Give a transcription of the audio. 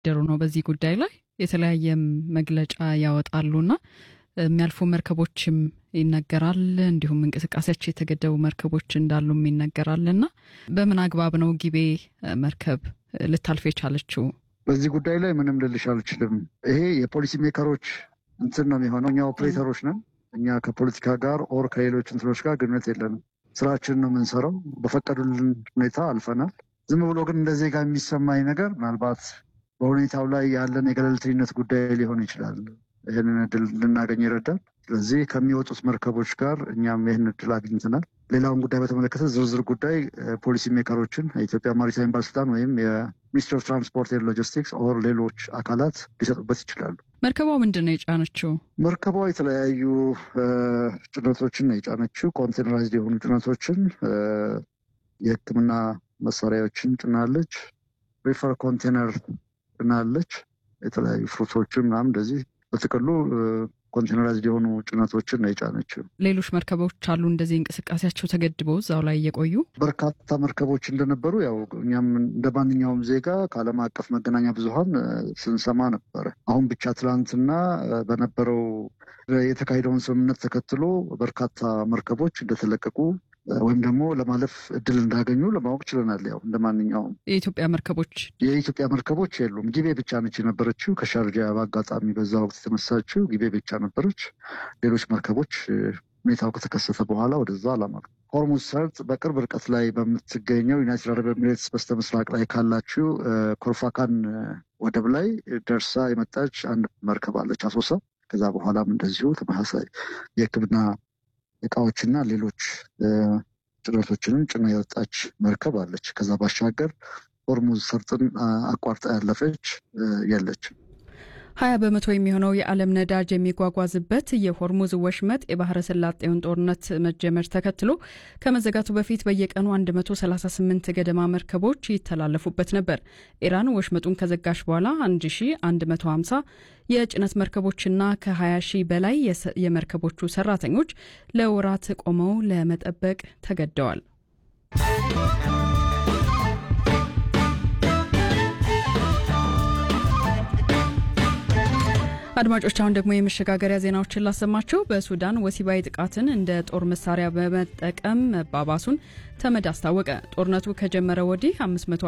እያደሩ ነው። በዚህ ጉዳይ ላይ የተለያየም መግለጫ ያወጣሉና የሚያልፉ መርከቦችም ይነገራል። እንዲሁም እንቅስቃሴያቸው የተገደቡ መርከቦች እንዳሉም ይነገራልና በምን አግባብ ነው ጊቤ መርከብ ልታልፍ የቻለችው? በዚህ ጉዳይ ላይ ምንም ልልሽ አልችልም። ይሄ የፖሊሲ ሜከሮች እንትን ነው የሚሆነው። እኛ ኦፕሬተሮች ነን። እኛ ከፖለቲካ ጋር ኦር ከሌሎች እንትኖች ጋር ግንኙነት የለንም። ስራችንን ነው የምንሰራው። በፈቀዱልን ሁኔታ አልፈናል። ዝም ብሎ ግን እንደ ዜጋ የሚሰማኝ ነገር ምናልባት በሁኔታው ላይ ያለን የገለልተኝነት ጉዳይ ሊሆን ይችላል። ይህንን እድል ልናገኝ ይረዳል። ስለዚህ ከሚወጡት መርከቦች ጋር እኛም ይህን እድል አግኝተናል። ሌላውን ጉዳይ በተመለከተ ዝርዝር ጉዳይ ፖሊሲ ሜከሮችን የኢትዮጵያ ማሪታይም ባለስልጣን ወይም የሚኒስትሪ ኦፍ ትራንስፖርት ኤንድ ሎጂስቲክስ ኦር ሌሎች አካላት ሊሰጡበት ይችላሉ። መርከቧ ምንድን ነው የጫነችው? መርከቧ የተለያዩ ጭነቶችን ነው የጫነችው። ኮንቴነራይዝድ የሆኑ ጭነቶችን፣ የሕክምና መሳሪያዎችን ጭናለች። ሪፈር ኮንቴነር ጭናለች። የተለያዩ ፍሩቶችን ምናምን እንደዚህ በጥቅሉ ኮንቴነራይዝድ የሆኑ ጭነቶችን ነው የጫነችው። ሌሎች መርከቦች አሉ እንደዚህ እንቅስቃሴያቸው ተገድበው እዛው ላይ እየቆዩ በርካታ መርከቦች እንደነበሩ ያው እኛም እንደ ማንኛውም ዜጋ ከዓለም አቀፍ መገናኛ ብዙኃን ስንሰማ ነበረ። አሁን ብቻ ትላንትና በነበረው የተካሄደውን ስምምነት ተከትሎ በርካታ መርከቦች እንደተለቀቁ ወይም ደግሞ ለማለፍ እድል እንዳገኙ ለማወቅ ችለናል። ያው እንደ ማንኛውም የኢትዮጵያ መርከቦች የኢትዮጵያ መርከቦች የሉም። ጊቤ ብቻ ነች የነበረችው። ከሻርጃ በአጋጣሚ በዛ ወቅት የተነሳችው ጊቤ ብቻ ነበረች። ሌሎች መርከቦች ሁኔታው ከተከሰተ በኋላ ወደዛ አላመሩ። ሆርሙዝ ሰርጥ በቅርብ ርቀት ላይ በምትገኘው ዩናይትድ አረብ ኤሚሬትስ በስተ ምስራቅ ላይ ካላችው ኮርፋካን ወደብ ላይ ደርሳ የመጣች አንድ መርከብ አለች አሶሳ። ከዛ በኋላም እንደዚሁ ተመሳሳይ የሕክምና እቃዎችና ሌሎች ጭነቶችንም ጭና የወጣች መርከብ አለች። ከዛ ባሻገር ሆርሙዝ ሰርጥን አቋርጣ ያለፈች የለችም። ሀያ በመቶ የሚሆነው የዓለም ነዳጅ የሚጓጓዝበት የሆርሙዝ ወሽመጥ የባህረ ሰላጤውን ጦርነት መጀመር ተከትሎ ከመዘጋቱ በፊት በየቀኑ 138 ገደማ መርከቦች ይተላለፉበት ነበር። ኢራን ወሽመጡን ከዘጋሽ በኋላ 1150 የጭነት መርከቦችና ከ20 ሺህ በላይ የመርከቦቹ ሰራተኞች ለወራት ቆመው ለመጠበቅ ተገደዋል። አድማጮች አሁን ደግሞ የመሸጋገሪያ ዜናዎችን ላሰማችሁ። በሱዳን ወሲባዊ ጥቃትን እንደ ጦር መሳሪያ በመጠቀም መባባሱን ተመድ አስታወቀ። ጦርነቱ ከጀመረ ወዲህ